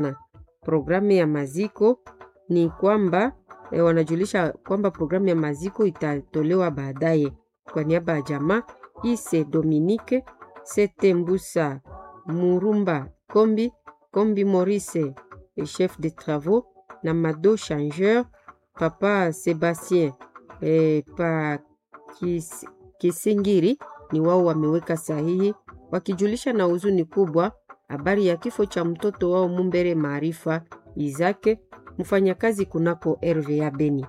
Programu ya maziko ni kwamba e, wanajulisha kwamba programu ya maziko itatolewa baadaye. Kwa niaba ya jamaa Ise Dominique Sete Mbusa Murumba Kombi Kombi Maurice chef de travaux na Mado Changeur Papa Sebastien e, pa kis, Kisingiri ni wao wameweka sahihi wakijulisha na huzuni kubwa habari ya kifo cha mtoto wao Mumbere Maarifa Izake mfanyakazi kunako RVA Beni.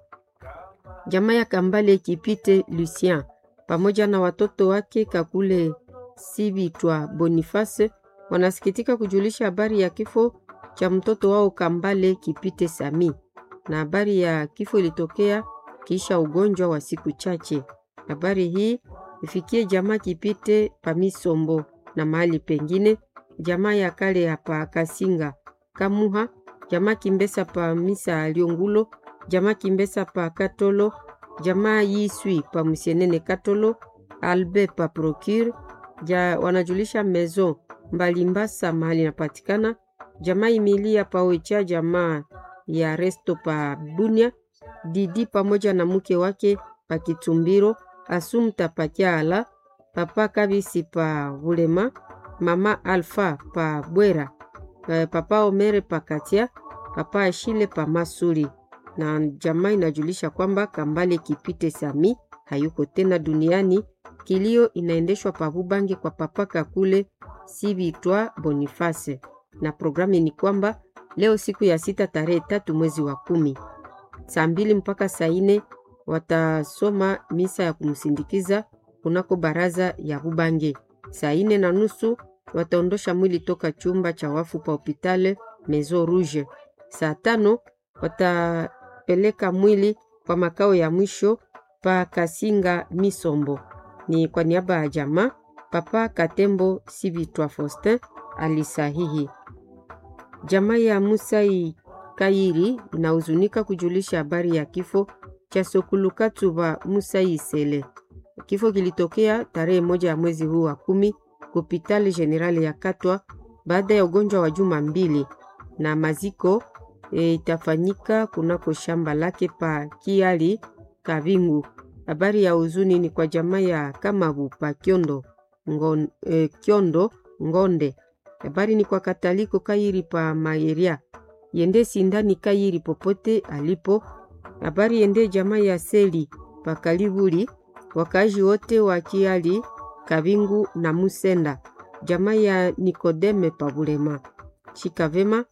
Jamaa ya Kambale Kipite Lucien pamoja na watoto wake Kakule Sibitwa Boniface wanasikitika kujulisha habari ya kifo cha mtoto wao Kambale Kipite Sami, na habari ya kifo ilitokea kisha ugonjwa wa siku chache. Habari hii ifikie jamaa Kipite Pamisombo na mahali pengine, jamaa ya kale hapa Kasinga Kamuha, jamaa Kimbesa pa Misa Liongulo, jamaa Kimbesa pa Katolo, jamaa Yiswi pa Musienene Katolo, Albe pa Procure ja, wanajulisha mezo Mbalimbasa mahali napatikana, jamaa Imilia pa Oicha, jamaa ya Resto pa Bunia, Didi pamoja na mke wake pa Kitumbiro, Asumta pa Kyala, papa Kabisi pa Vulema, mama Alfa pa Bwera, papa Omere pa Katia, papa Ashile pa Masuri. Na jamaa inajulisha kwamba Kambale Kipite Sami hayuko tena duniani. Kilio inaendeshwa pa Bubange kwa papa Kakule Sibitwa Boniface, na programu ni kwamba leo siku ya sita tarehe tatu mwezi wa kumi saa mbili mpaka saa nne watasoma misa ya kumsindikiza kunako baraza ya Bubange. Saa nne na nusu wataondosha mwili toka chumba cha wafu pa hopitale Maison Rouge. Saa tano watapeleka mwili kwa makao ya mwisho pa Kasinga Misombo. Ni kwa niaba ya jamaa Papa Katembo Sibitwa Faustin alisahihi. Jamaa ya Musai Kairi inahuzunika kujulisha habari ya kifo cha Sokulukatuba Musai Sele. Kifo kilitokea tarehe moja ya mwezi huu wa kumi kupitali generali ya Katwa baada ya ugonjwa wa juma mbili, na maziko e, itafanyika kunako shamba lake pa Kiali Kavingu. Habari ya huzuni ni kwa jamaa ya Kamabu pa Kyondo, ngon, e, Kyondo Ngonde. Habari ni kwa Kataliko Kairi pa Mayeria yende sindani Kairi popote alipo. Habari yende jamaa ya Seli pa Kalibuli, wakazi wote wa Kiali Kavingu na Musenda, jamaa ya Nikodeme pa Bulema. Shika vema,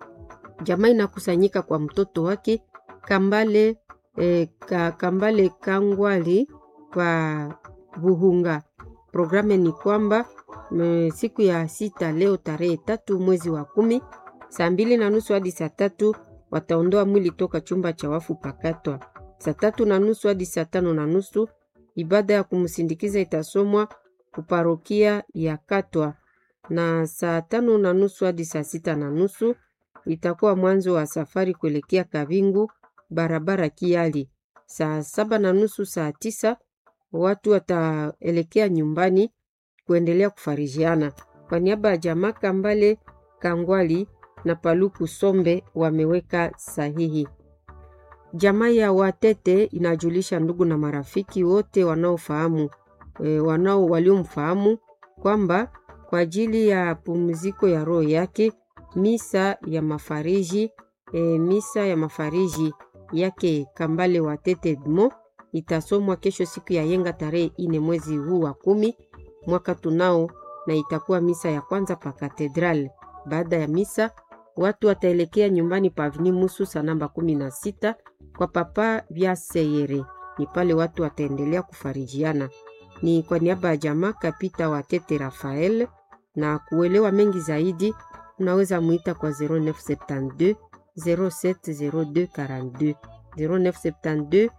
jamaa inakusanyika kwa mtoto wake Kambale E, ka, Kambale Kangwali pa Buhunga. Programu ni kwamba me, siku ya sita leo tarehe tatu mwezi wa kumi saa mbili na nusu hadi saa tatu wataondoa mwili toka chumba cha wafu pakatwa. Saa tatu na nusu hadi saa tano na nusu ibada ya kumsindikiza itasomwa kuparokia ya Katwa, na saa tano na nusu hadi saa sita na nusu itakuwa mwanzo wa safari kuelekea Kavingu barabara Kiali. Saa saba na nusu saa tisa watu wataelekea nyumbani kuendelea kufarijiana. Kwa niaba ya jamaa Kambale Kangwali na Paluku Sombe wameweka sahihi. Jamaa ya Watete inajulisha ndugu na marafiki wote wanaofahamu e, wanao waliomfahamu kwamba kwa ajili ya pumziko ya roho yake misa ya mafariji e, misa ya mafariji yake Kambale Watete Edmo itasomwa kesho siku ya yenga tarehe ine mwezi huu wa kumi mwaka tunao, na itakuwa misa ya kwanza pa katedral. Baada ya misa watu wataelekea nyumbani pa Avni Mususa namba kumi na sita kwa papa vya Seyere. Ni pale watu wataendelea kufarijiana. Ni kwa niaba ya jamaa Kapita Watete Rafael, na kuelewa mengi zaidi unaweza muita kwa 0972 070242 0972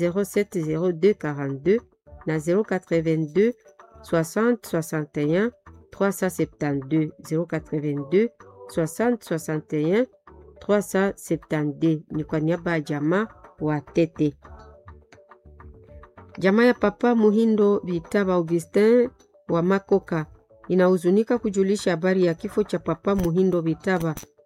070242 na 082 60 61 372 082 60 61 372. Ni kwa niaba ya jamaa wa Tete. Jamaa ya Papa Muhindo Bitaba Augustin wa Makoka inahuzunika kujulisha habari ya kifo cha Papa Muhindo Bitaba